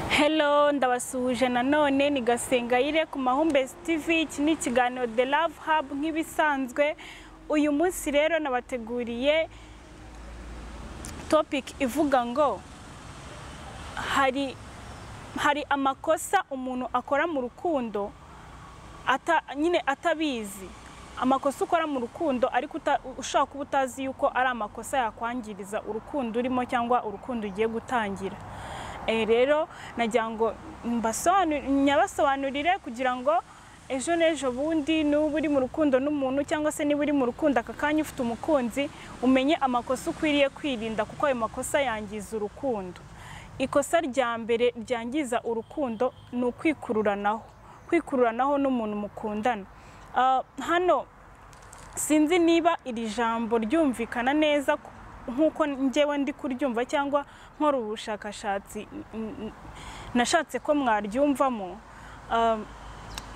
hello ndabasuhuje nanone ni gasengayire ku mahumbezi tv iki ni ikiganiro the love hub nk'ibisanzwe uyu munsi rero nabateguriye topic ivuga ngo hari hari amakosa umuntu akora mu rukundo ata- nyine atabizi amakosa ukora mu rukundo ariko uta- ushobora kuba utazi yuko ari amakosa yakwangiriza urukundo urimo cyangwa urukundo ugiye gutangira Eh, rero nagira ngo mbasonanu- nyabasobanurire kugira ngo ejo n'ejo bundi nuba uri mu rukundo n'umuntu cyangwa se niba uri mu rukundo aka kanya ufite umukunzi umenye amakosa ukwiriye kwirinda kuko ayo makosa yangiza urukundo ikosa rya mbere ryangiza urukundo ni ukwikururanaho kwikururanaho n'umuntu mukundana Ah, hano sinzi niba iri jambo ryumvikana neza ku- nk'uko njyewe ndi kuryumva cyangwa nkora ubushakashatsi n- n- nashatse ko mwaryumvamo Ah,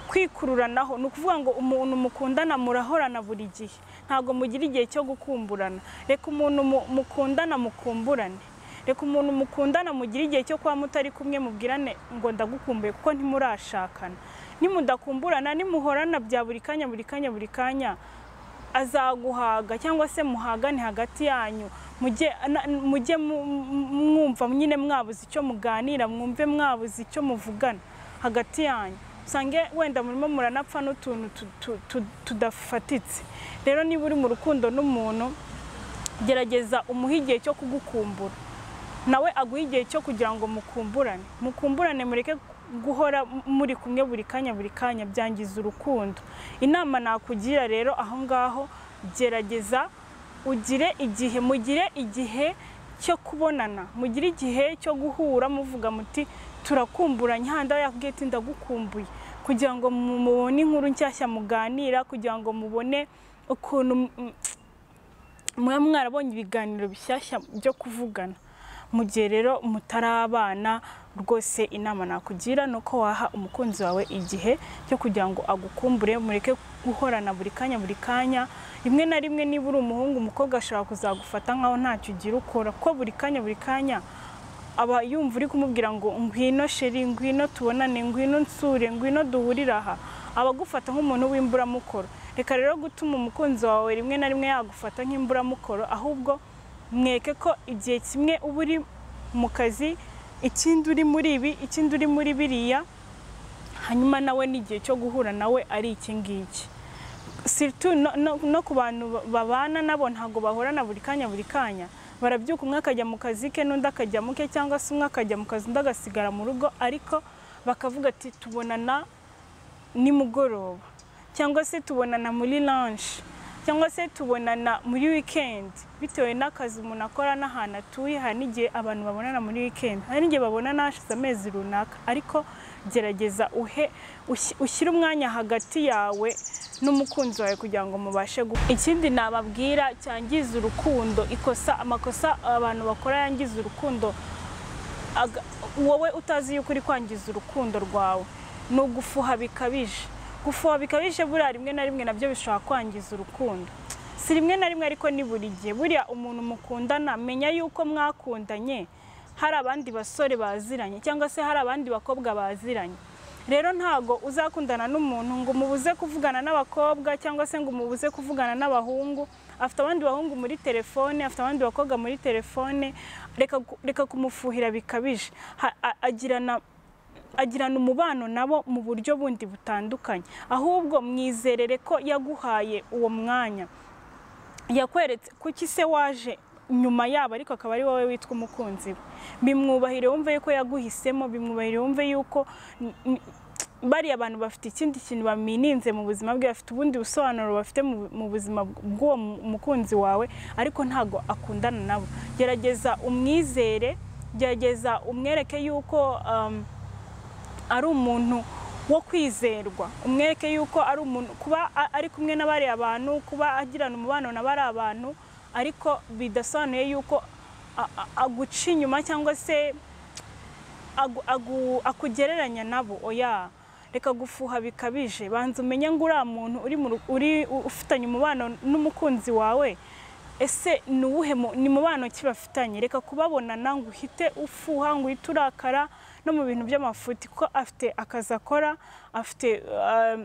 kwikururanaho ni ukuvuga ngo umuntu mukundana murahorana buri gihe ntabwo mugira igihe cyo gukumburana reka umuntu mu- mukundana mukumburane reka umuntu mukundana mugire igihe cyo kuba mutari kumwe mubwirane ngo ndagukumbuye kuko ntimurashakana nimudakumburana nimuhorana bya buri kanya buri kanya buri kanya azaguhaga cyangwa se muhagane hagati yanyu mujye na- mujye mu- mwumva nyine mwabuze icyo muganira mwumve mwabuze icyo muvugana hagati yanyu usange wenda murimo muranapfa n'utuntu tu- tu- tu- tudafatitse rero niba uri mu rukundo n'umuntu gerageza umuhe igihe cyo kugukumbura nawe aguhe igihe cyo kugira ngo mukumburane mukumburane mureke guhora muri kumwe buri kanya buri kanya byangiza urukundo inama nakugira rero aho ngaho gerageza ugire igihe mugire igihe cyo kubonana mugire igihe cyo guhura muvuga muti turakumburanye handi aho yakubwiye ati ndagukumbuye kugira ngo mu- mubone inkuru nshyashya muganira kugira ngo mubone ukuntu mm, muba mwarabonye ibiganiro bishyashya byo kuvugana mu gihe rero mutarabana rwose inama nakugira ni uko waha umukunzi wawe igihe cyo kugira ngo agukumbure mureke guhorana buri kanya buri kanya rimwe na rimwe niba uri umuhungu umukobwa ashobora kuzagufata nkaho ntacyo ugira ukora kuko buri kanya buri kanya aba yumva uri kumubwira ngo ngwino sheri ngwino tubonane ngwino nsure ngwino duhurire aha aba agufata nk'umuntu w'imburamukoro reka rero gutuma umukunzi wawe rimwe na rimwe yagufata nk'imburamukoro ahubwo mweke ko igihe kimwe uba uri mu kazi ikindi uri muri ibi ikindi uri muri biriya hanyuma nawe n'igihe cyo guhura nawe ari iki ngiki siritu no, no, no ku bantu ba- babana nabo ntabwo bahorana buri kanya buri kanya barabyuka umwe akajya mu kazi ke n'undi akajya mu ke cyangwa se umwe akajya mu kazi undi agasigara mu rugo ariko bakavuga ati tubonana nimugoroba cyangwa se tubonana muri lanshi cyangwa se tubonana muri wikendi bitewe n'akazi umuntu akora n'ahantu atuye hari n'igihe abantu babonana muri wikendi hari n'igihe babonana hashize amezi runaka ariko gerageza uhe ushi- ushyire umwanya hagati yawe n'umukunzi wawe kugira ngo mubashe gu ikindi nababwira cyangiza urukundo ikosa amakosa abantu bakora yangiza urukundo aga- wowe utazi yuko uri kwangiza urukundo rwawe ni ugufuha bikabije gufuha bikabije buriya rimwe na rimwe nabyo bishobora kwangiza urukundo si rimwe na rimwe ariko ni buri gihe buriya umuntu mukundana menya yuko mwakundanye hari abandi basore baziranye cyangwa se hari abandi bakobwa baziranye rero ntago uzakundana n'umuntu ngo umubuze kuvugana n'abakobwa cyangwa se ngo umubuze kuvugana n'abahungu afite abandi bahungu muri telefone afite abandi bakobwa muri telefone reka gu- reka kumufuhira bikabije Ha- a- agirana agirana umubano nabo mu buryo bundi butandukanye ahubwo mwizerere ko yaguhaye uwo mwanya yakweretse kuki se waje nyuma yabo ariko akaba ari wowe witwa umukunzi we bimwubahire wumve yuko yaguhisemo bimwubahire wumve yuko n- n- bariya abantu bafite ikindi kintu bamininze mu buzima bwe bafite ubundi busobanuro bafite mu mu buzima bw'uwo mu- mukunzi wawe ariko ntago akundana nabo gerageza umwizere gerageza umwereke yuko um, ari umuntu wo kwizerwa umwereke yuko ari umuntu kuba a- ari kumwe na bariya bantu kuba agirana umubano na bariya bantu ariko bidasobanuye yuko a- a- aguca inyuma cyangwa se agu- agu- akugereranya nabo oya reka gufuha bikabije banza umenye ngo uriya muntu uri mu ru- uri u- ufitanye umubano n'umukunzi wawe ese ni uwuhe mu- ni mubano ki bafitanye reka kubabonana ngo uhite ufuha ngo uhite urakara no mu bintu by'amafuti kuko afite akazi akora afite um,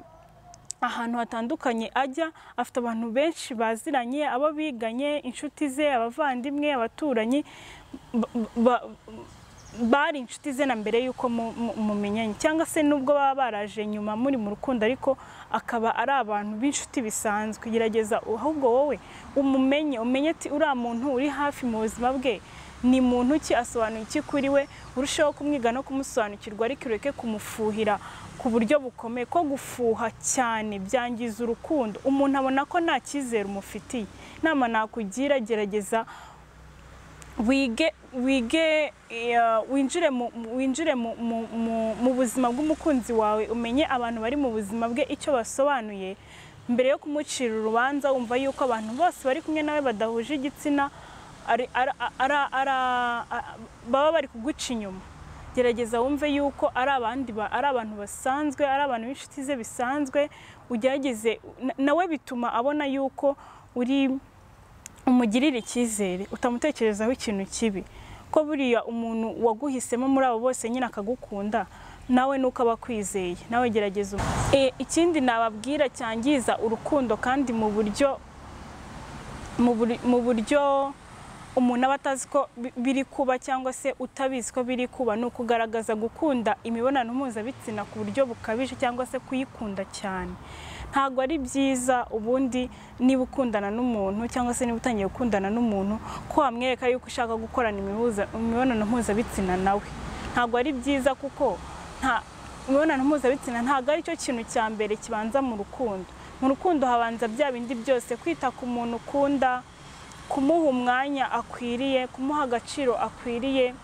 ahantu hatandukanye ajya afite abantu benshi baziranye abo biganye inshuti ze abavandimwe abaturanyi ba- ba- bari inshuti ze na mbere y'uko mu- mu- mumenyanye cyangwa se nubwo baba baraje nyuma muri mu rukundo ariko akaba ari abantu b'inshuti bisanzwe gerageza ahubwo wowe umumenye umenye ati uriya muntu uri hafi mu buzima bwe ni muntu ki asobanura iki kuri we urusheho kumwiga no kumusobanukirwa ariko ureke kumufuhira ku buryo bukomeye ko gufuha cyane byangiza urukundo umuntu abona ko nta cyizere umufitiye inama nakugira gerageza wige wige eh, winjire mu- mu- winjire mu- mu- mu- mu buzima bw'umukunzi wawe umenye abantu bari mu buzima bwe icyo basobanuye mbere yo kumucira urubanza wumva yuko abantu bose bari kumwe nawe badahuje igitsina ari- ara- ara- ara- a- baba bari kuguca inyuma gerageza wumve yuko ari abandi ba- ari abantu basanzwe ari abantu b'inshuti ze bisanzwe ugerageze na- nawe bituma abona yuko uri umugirire icyizere utamutekerezaho ikintu kibi ko buriya umuntu waguhisemo muri abo bose nyine akagukunda nawe nuko aba akwizeye nawe gerageza umu- E, ikindi nababwira cyangiza urukundo kandi mu buryo mu buri- mu buryo umuntu aba atazi ko bi- biri kuba cyangwa se utabizi ko biri kuba ni ukugaragaza gukunda imibonano mpuzabitsina ku buryo bukabije cyangwa se kuyikunda cyane ntabwo ari byiza ubundi niba ukundana n'umuntu cyangwa se niba utangiye gukundana n'umuntu ko wamwereka yuko ushaka gukorana imihuza- imibonano mpuzabitsina nawe ntabwo ari byiza kuko nta imibonano mpuzabitsina ntabwo ari cyo kintu cya mbere kibanza mu rukundo mu rukundo habanza bya bindi byose kwita ku muntu ukunda kumuha umwanya akwiriye kumuha agaciro akwiriye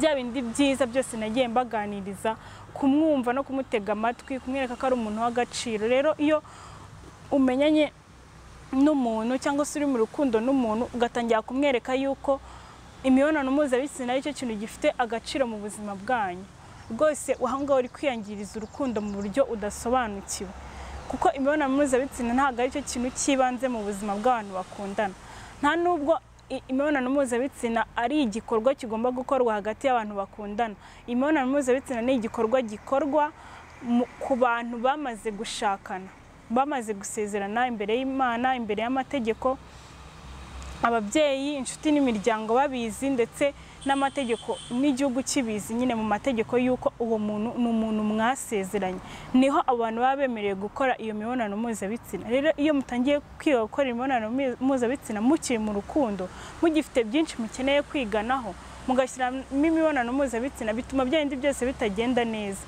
bya bindi byiza byose nagiye mbaganiriza kumwumva no kumutega amatwi kumwereka ko ari umuntu w'agaciro rero iyo umenyanye n'umuntu cyangwa se uri mu rukundo n'umuntu ugatangira kumwereka yuko imibonano mpuzabitsina ari cyo kintu gifite agaciro mu buzima bwanyu rwose aho ngaho uri kwiyangiriza urukundo mu buryo udasobanukiwe kuko imibonano mpuzabitsina ntabwo ari cyo kintu cy'ibanze mu buzima bw'abantu bakundana nta nubwo i- imibonano mpuzabitsina ari igikorwa kigomba gukorwa hagati y'abantu bakundana imibonano mpuzabitsina ni igikorwa gikorwa mu- ku bantu bamaze gushakana bamaze gusezerana imbere y'imana imbere y'amategeko ababyeyi inshuti n'imiryango babizi ndetse n'amategeko n'igihugu kibizi nyine mu mategeko y'uko uwo muntu ni umuntu mwasezeranye niho abantu baba bemerewe gukora iyo mibonano mpuzabitsina rero iyo mutangiye kwiga gukora imibonano mpu- mpuzabitsina mukiri mu rukundo mugifite byinshi mukeneye kwiganaho mugashyiramo imibonano mpuzabitsina bituma bya bindi byose bitagenda neza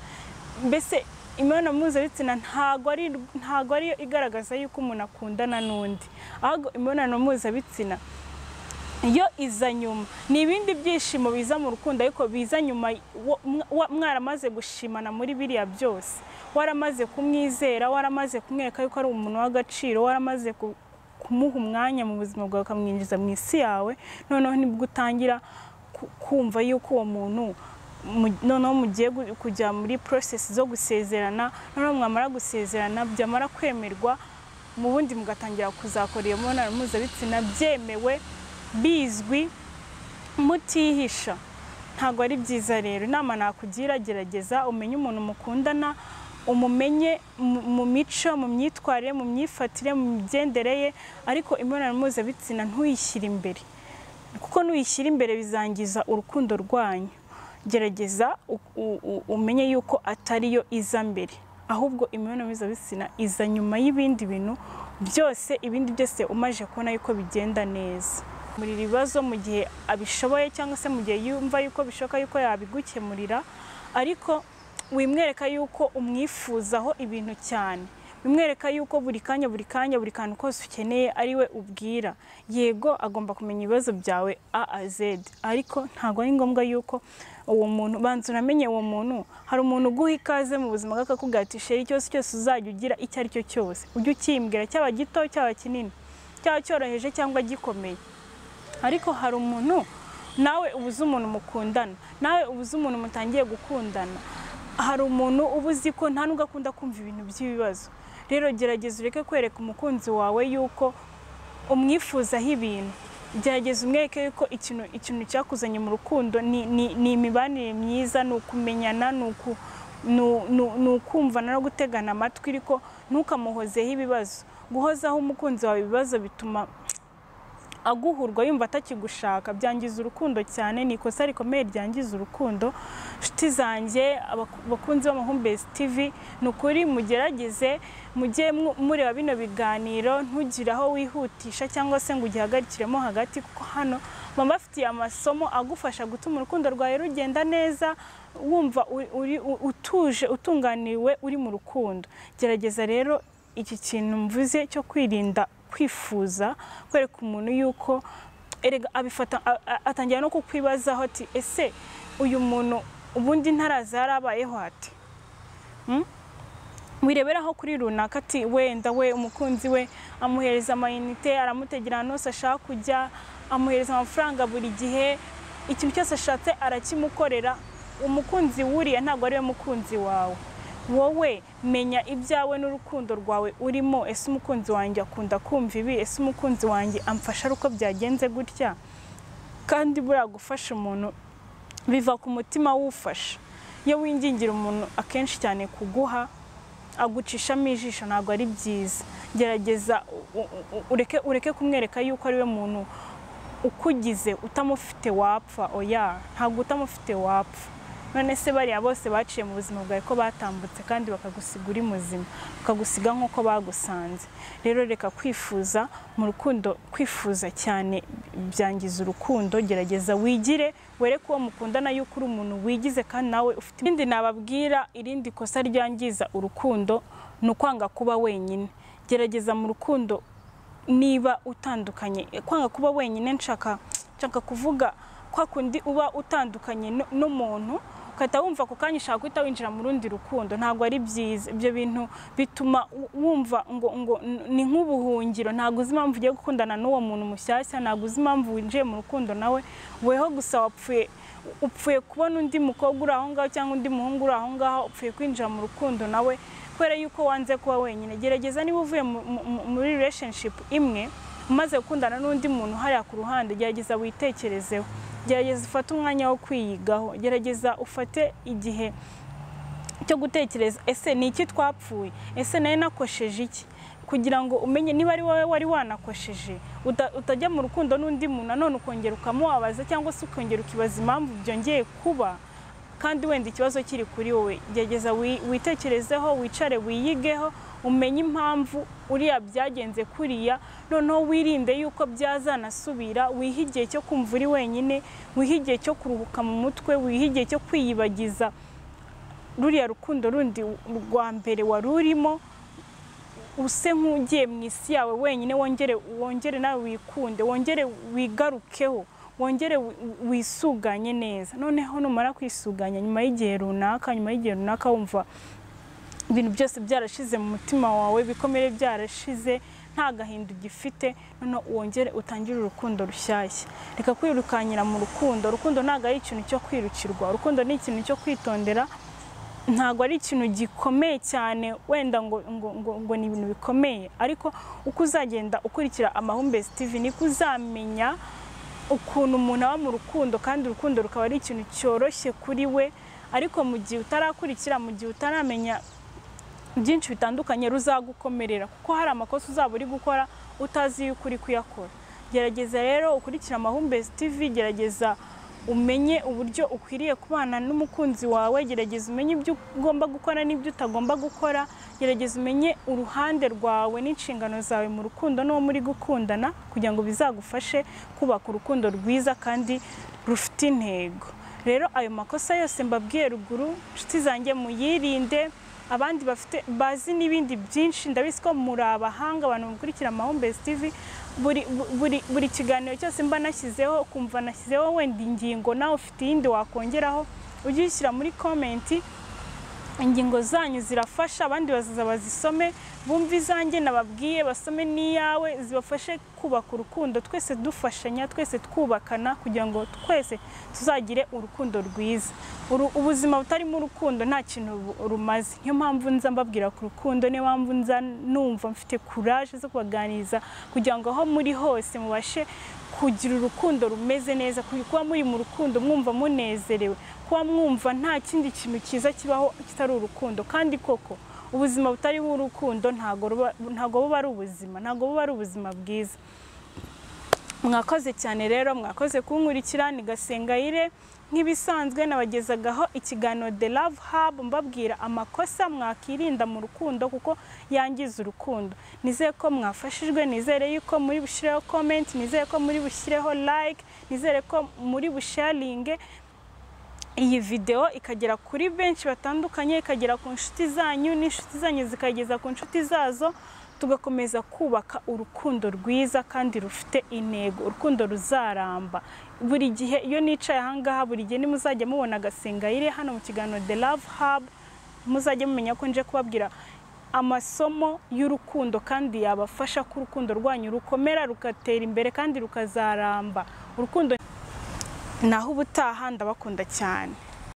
mbese imibonano mpuzabitsina ntago ari ntago ari yo igaragaza yuko umuntu akundana n'undi ahubwo imibonano mpuzabitsina yo iza nyuma ni ibindi byishimo biza mu rukundo ariko biza nyuma wo- mwa- wa- mwaramaze gushimana muri biriya byose waramaze kumwizera waramaze kumwereka yuko ari umuntu w'agaciro waramaze ku- kumuha umwanya mu buzima bwawe ukamwinjiza mu isi yawe noneho nibwo utangira ku- kumva yuko uwo muntu mu- noneho mugiye gu- kujya muri porosesi zo gusezerana noneho mwamara gusezerana byamara kwemerwa mu bundi mugatangira kuzakora iyo mibonano mpuzabitsina byemewe bizwi mutihisha ntabwo ari byiza rero inama nakugira gerageza umenye umuntu mukundana umumenye mu mu mico mu myitwarire mu myifatire mu migendere ye ariko imibonano mpuzabitsina ntuyishyire imbere kuko nuyishyira imbere bizangiza urukundo rwanyu gerageza u- u- u- umenye yuko atari yo iza mbere ahubwo imibonano mpuzabitsina iza nyuma y'ibindi bintu byose ibindi byose umaje kubona yuko bigenda neza muri ibibazo mu gihe abishoboye cyangwa se mu gihe yumva yuko bishoboka yuko yabigukemurira ariko wimwereka yuko umwifuzaho ibintu cyane bimwereka yuko buri kanya buri kanya buri kantu kose ukeneye ari we ubwira yego agomba kumenya ibibazo byawe a a z ariko ntabwo ari ngombwa yuko uwo muntu banza uramenye uwo muntu hari umuntu uguha ikaze mu buzima bwawe akakubwira ati sheri ikibazo cyose uzajya ugira icyo ari cyo cyose ujye ukimbwira cyaba gito cyaba kinini cyaba cyoroheje cyangwa gikomeye ariko hari umuntu nawe uba uzi umuntu mukundana nawe uba uzi umuntu mutangiye gukundana hari umuntu uba uzi ko nta nubwo akunda kumva ibintu by'ibibazo rero gerageza ureke kwereka umukunzi wawe yuko umwifuzaho ibintu gerageza umwereke yuko ikintu ikintu cyakuzanye mu rukundo ni- ni ni imibanire myiza ni ukumenyana ni uku- ni u- ni u- ni ukumvana no gutegana amatwi ariko ntukamuhozeho ibibazo guhozaho umukunzi wawe ibibazo bituma aguhurwa yumva atakigushaka byangiza urukundo cyane ni ikosa rikomeye ryangiza urukundo nshuti zanjye abaku- abakunzi b'amahumbezi tv ni ukuri mugerageze mujye mu- mureba bino biganiro ntugire aho wihutisha cyangwa se ngo ugihagarikiremo hagati kuko hano baba bafitiye amasomo agufasha gutuma urukundo rwawe rugenda neza wumva uri- uri- u- utuje utunganiwe uri mu rukundo gerageza rero iki kintu mvuze cyo kwirinda kwifuza kwereka umuntu yuko erega abifata a- a- atangira no kukwibazaho ati ese uyu muntu ubundi ntaraza yarabayeho ati Mm? wireberaho kuri runaka ati wenda we umukunzi we amuhereza amayinite aramutegera ahantu hose ashaka kujya amuhereza amafaranga buri gihe ikintu cyose ashatse arakimukorera umukunzi wuriya ntabwo ari we mukunzi wawe wowe menya ibyawe n'urukundo rwawe urimo ese umukunzi wanjye akunda kumva ibi ese umukunzi wanjye amfasha ari uko byagenze gutya kandi buriya gufasha umuntu biva ku mutima wufasha iyo wingingira umuntu akenshi cyane kuguha agucishamo ijisho ntabwo ari byiza gerageza u- u- u- ureke ureke kumwereka yuko ari we muntu ukugize utamufite wapfa oya ntabwo utamufite wapfa none se bariya bose baciye mu buzima bwawe ko batambutse kandi bakagusiga uri muzima bakagusiga nk'uko bagusanze rero reka kwifuza mu rukundo kwifuza cyane byangiza urukundo gerageza wigire wereke uwo mukundana yuko uri umuntu wigize kandi nawe ufite irindi nababwira irindi kosa ryangiza urukundo ni ukwanga kuba wenyine gerageza mu rukundo niba utandukanye kwanga kuba wenyine nshaka nshaka kuvuga kwa kundi uba utandukanye nu- n'umuntu ukahita wumva ako kanya ushaka guhita winjira mu rundi rukundo ntabwo ari byiza ibyo bintu bituma u- wumva ngo ngo n- ni nk'ubuhungiro ntabwo uzi impamvu ugiye gukundana n'uwo muntu mushyashya ntabwo uzi impamvu winjiye mu rukundo nawe weho gusa wapfuye upfuye kubona undi mukobwa uri aho ngaho cyangwa undi muhungu uri aho ngaho upfuye kwinjira mu rukundo nawe kubera yuko wanze kuba wenyine gerageza niba uvuye mu- mu- mu- muri relationship imwe umaze gukundana n'undi muntu hariya ku ruhande gerageza witekerezeho gerageza ufate umwanya wo kwiyigaho gerageza ufate igihe cyo gutekereza ese ni iki twapfuye ese nayo nakosheje iki kugira ngo umenye niba ari wowe wari wanakosheje uta- utajya mu rukundo n'undi muntu nanone ukongera ukamubabaza cyangwa se ukongera ukibaza impamvu byongeye kuba kandi wenda ikibazo kiri kuri wowe gerageza wi- witekerezeho wicare wiyigeho umenye impamvu uriya byagenze kuriya noneho wirinde yuko byazanasubira wihe igihe cyo kumva uri wenyine wihe igihe cyo kuruhuka mu mutwe wihe igihe cyo kwiyibagiza ruriya rukundo rundi rwa mbere wari urimo use nk'ugiye mu isi yawe wenyine wongere wongere nawe wikunde wongere wigarukeho wongere wi- wisuganye neza noneho numara kwisuganya nyuma y'igihe runaka nyuma y'igihe runaka wumva ibintu byose byarashize mu mutima wawe ibikomere byarashize nta gahinda ugifite noneho wongere utangire urukundo rushyashya reka kwirukanyira mu rukundo urukundo ntabwo ari ikintu cyo kwirukirwa urukundo ni ikintu cyo kwitondera ntabwo ari ikintu gikomeye cyane wenda ngo ngo ngo ngo ni ibintu bikomeye ariko uko uzagenda ukurikira amahumbezi tv niko uzamenya ukuntu umuntu aba mu rukundo kandi urukundo rukaba ari ikintu cyoroshye kuri we ariko mu gihe utarakurikira mu gihe utaramenya byinshi bitandukanye ruzagukomerera kuko hari amakosa uzaba uri gukora utazi yuko uri kuyakora gerageza rero ukurikire amahumbezi tv gerageza umenye uburyo ukwiriye kubana n'umukunzi wawe gerageza umenye ibyo ugomba gukora n'ibyo utagomba gukora gerageza umenye uruhande rwawe n'inshingano zawe mu rukundo n'uwo muri gukundana kugira ngo bizagufashe kubaka urukundo rwiza kandi rufite intego rero ayo makosa yose mbabwiye ruguru inshuti zanjye muyirinde abandi bafite bazi n'ibindi byinshi ndabizi ko muri abahanga abantu mukurikira amahumbezi tv buri, bu- buri, buri kiganiro cyose mba nashyizeho ukumva nashyizeho wenda ingingo nawe ufite iyindi wakongeraho ujye uyishyira muri komenti ingingo zanyu zirafasha abandi bazaza bazisome bumve izanjye nababwiye basome n'iyawe zibafashe kubaka urukundo twese dufashanya twese twubakana kugira ngo twese tuzagire urukundo rwiza Uru- ubuzima butarimo urukundo nta kintu bu- rumaze niyo mpamvu nza mbabwira ku rukundo niyo mpamvu nza numva mfite kuraje zo kubaganiriza kugira ngo aho muri hose mubashe kugira urukundo rumeze neza kuba muri mu rukundo mwumva munezerewe kuba mwumva nta kindi kintu cyiza kibaho kitari urukundo kandi koko ubuzima butariho urukundo ntago ruba- ntago buba ari ubuzima ntago buba ari ubuzima bwiza mwakoze cyane rero mwakoze kunkurikira ni gasengayire nk'ibisanzwe nabagezagaho ikiganiro the love hub mbabwira amakosa mwakirinda mu rukundo kuko yangiza urukundo nizeye ko mwafashijwe nizere yuko muri bushyireho comment nizere ko muri bushyireho like nizere ko muri busharinge iyi videwo ikagera kuri benshi batandukanye ikagera ku nshuti zanyu n'inshuti zanyu zikageza ku nshuti zazo tugakomeza kubaka urukundo rwiza kandi rufite intego urukundo ruzaramba buri gihe iyo nicaye ahangaha buri gihe nimuzajya mubona agasengayire hano mu kiganiro the love hub muzajya mumenya ko nje kubabwira amasomo y'urukundo kandi yabafasha ko urukundo rwanyu rukomera rugatera imbere kandi rukazaramba urukundo naho ubutaha ndabakunda cyane